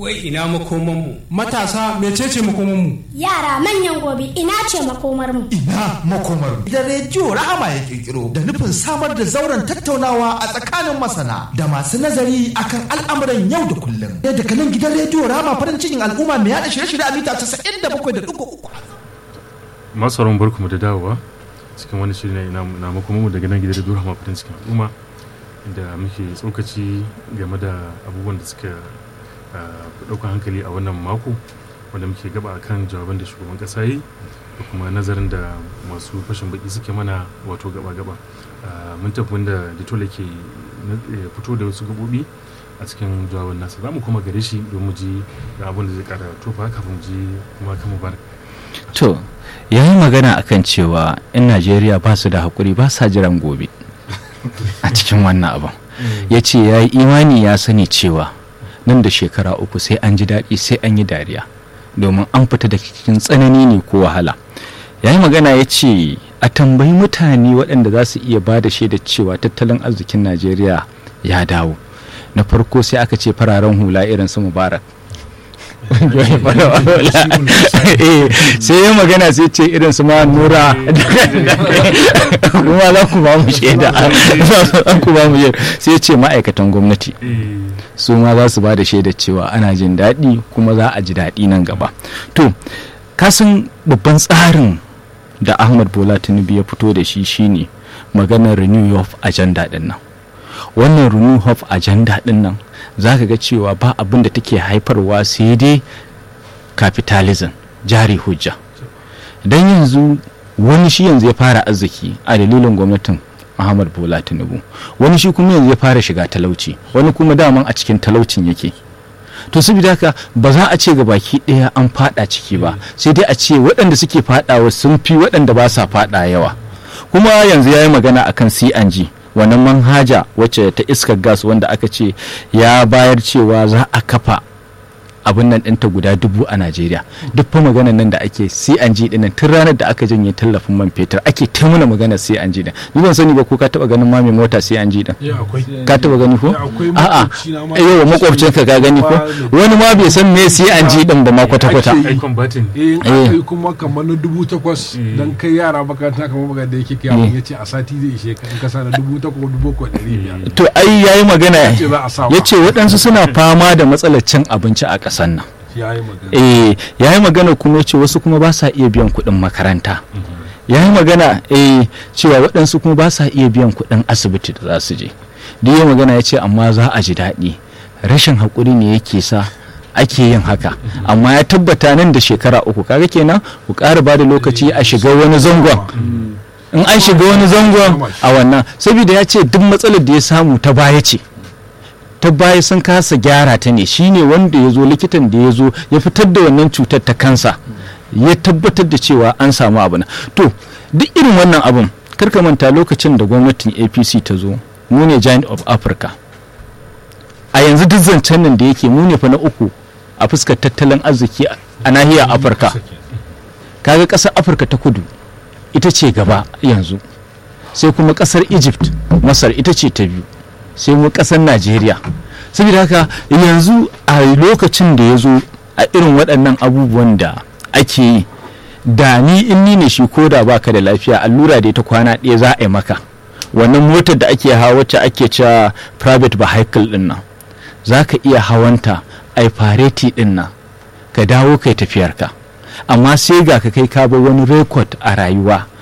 wai ina makomanmu matasa mecece makomanmu Yara manyan gobe ina ce makomar mu. ina makomar da rediyo rahama ya kirkiro da nufin samar da zauren tattaunawa a tsakanin masana da masu nazari akan al'amuran yau da kullum da daga nan gidan rediyo rahama farin cikin al'umma mai yada shirye-shirye a mita 97.3 masu sauran barku mu da dawowa cikin wani shiri na na makoma mu daga nan gidan rediyo rahama farin cikin al'umma inda muke tsokaci game da abubuwan da suka ɗaukar hankali a wannan mako wanda muke gaba akan jawaban da shugaban ƙasa yi da kuma nazarin da masu fashin baki suke mana wato gaba-gaba mun tafi wanda ditola ke fito da wasu gabobi a cikin jawaban nasa za mu kuma gare shi don mu ji da abin da zai kara tofa kafin mu ji kuma kan mubarak to ya yi magana akan cewa 'yan najeriya ba su da haƙuri ba sa jiran gobe a cikin wannan abin ya ce ya yi imani ya sani cewa nan da shekara uku sai an ji daɗi sai an yi dariya domin an fita da cikin tsanani ne ko wahala ya yi magana ya ce a tambayi mutane waɗanda za su iya ba da shaidar cewa tattalin arzikin najeriya ya dawo na farko sai aka ce fararen hula irin su mubarak sai ya magana sai ce irin su ma nura kuma za ku ba mu shaida ku ba mu shaida sai ce ma'aikatan gwamnati su ma za su ba da shaidar cewa ana jin daɗi kuma za a ji daɗi nan gaba to kasan babban tsarin da ahmad bola tinubu ya fito da shi shine maganar renew of agenda din nan wannan renew of agenda din nan za ka ga cewa ba abin da take haifarwa sai dai capitalism jari hujja don yanzu wani shi yanzu ya fara arziki a dalilin gwamnatin Muhammad Bola Tinubu wani shi kuma yanzu ya fara shiga talauci wani kuma daman a cikin talaucin yake to saboda haka ba za a ce ga baki ɗaya an fada ciki ba sai dai a ce waɗanda suke fadawa sun fi waɗanda ba sa fada yawa kuma yanzu ya yi magana akan CNG wannan manhaja wacce ta iskar gas wanda aka ce ya bayar cewa za a kafa abin nan ɗinta guda dubu a najeriya duk fa maganar nan da ake cng ɗin tun ranar da aka janye tallafin man fetur ake ta mana maganar cng ɗin ni ban sani ba ko ka taɓa ganin ma mai mota cng ɗin ka taɓa gani ko a'a yawa makwabcin ka ka gani ko wani ma bai san me cng ɗin ba ma kwata kwata eh akai kuma kamar na dubu takwas dan kai yara makaranta kamar magana da yake kai abin yace a sati zai ishe ka in ka sa na dubu takwas dubu ko ɗari biyar to ai yayi magana yace waɗansu suna fama da matsalar cin abinci a ƙasa ƙasan nan eh ya yi magana kuma ce wasu kuma ba sa iya biyan kuɗin makaranta ya yi magana eh cewa waɗansu kuma ba sa iya biyan kuɗin asibiti da za su je duk ya magana ya ce amma za a ji daɗi rashin haƙuri ne yake sa ake yin haka amma ya tabbata nan da shekara uku kaga kenan ku ƙara ba da lokaci a shiga wani zangon in an shiga wani zangon a wannan saboda ya ce duk matsalar da ya samu ta baya ce ta baya sun kasa gyara ta ne shine wanda ya zo likitan da ya zo ya fitar da wannan cutar ta kansa ya tabbatar da cewa an samu abu to duk irin wannan abun karka manta lokacin da gwamnatin apc ta zo mu ne giant of africa a yanzu duk zancen nan da yake mu ne fa na uku a fuskar tattalin arziki a nahiyar afirka kaga ƙasar afirka ta kudu ita ce gaba yanzu sai kuma ƙasar egypt masar ita ce ta biyu sai mu kasar najeriya saboda haka yanzu a lokacin da ya zo a irin waɗannan abubuwan da ake yi da ni in ni ne shi ko da baka da lafiya allura da ta kwana ɗaya za a yi maka wannan motar da ake hawa wacce ake cewa private vehicle ɗin nan za ka iya hawanta a fareti ɗin nan ka dawo kai tafiyarka amma sai ga ka kai ka bar wani rekod a rayuwa